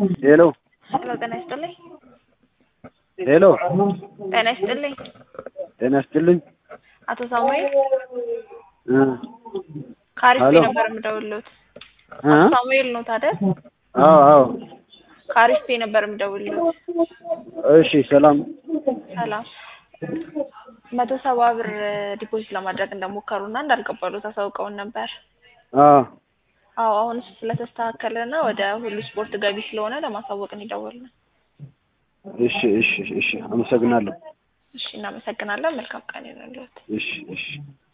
ሄሎ ሄሎ ጤና ይስጥልኝ። ሄሎ ጤና ይስጥልኝ። ጤና ይስጥልኝ። አቶ ሳሙኤል እ ካሪስፔ ሄሎ ነበር የምደውልሎት። እ አቶ ሳሙኤል ነው ታዲያ? አዎ አዎ። ካሪስፔ ነበር የምደውልሎት። እሺ ሰላም። ሰላም። መቶ ሰባ ብር ዲፖዚት ለማድረግ እንደሞከሩና እንዳልቀበሉት አሳውቀውን ነበር። አዎ አዎ አሁን እሱ ስለተስተካከለና ወደ ሁሉ ስፖርት ገቢ ስለሆነ ለማሳወቅ ነው የደወልነው። እሺ እሺ እሺ አመሰግናለሁ። እሺ እናመሰግናለን። መልካም ቀን ይሁንልዎት። እሺ እሺ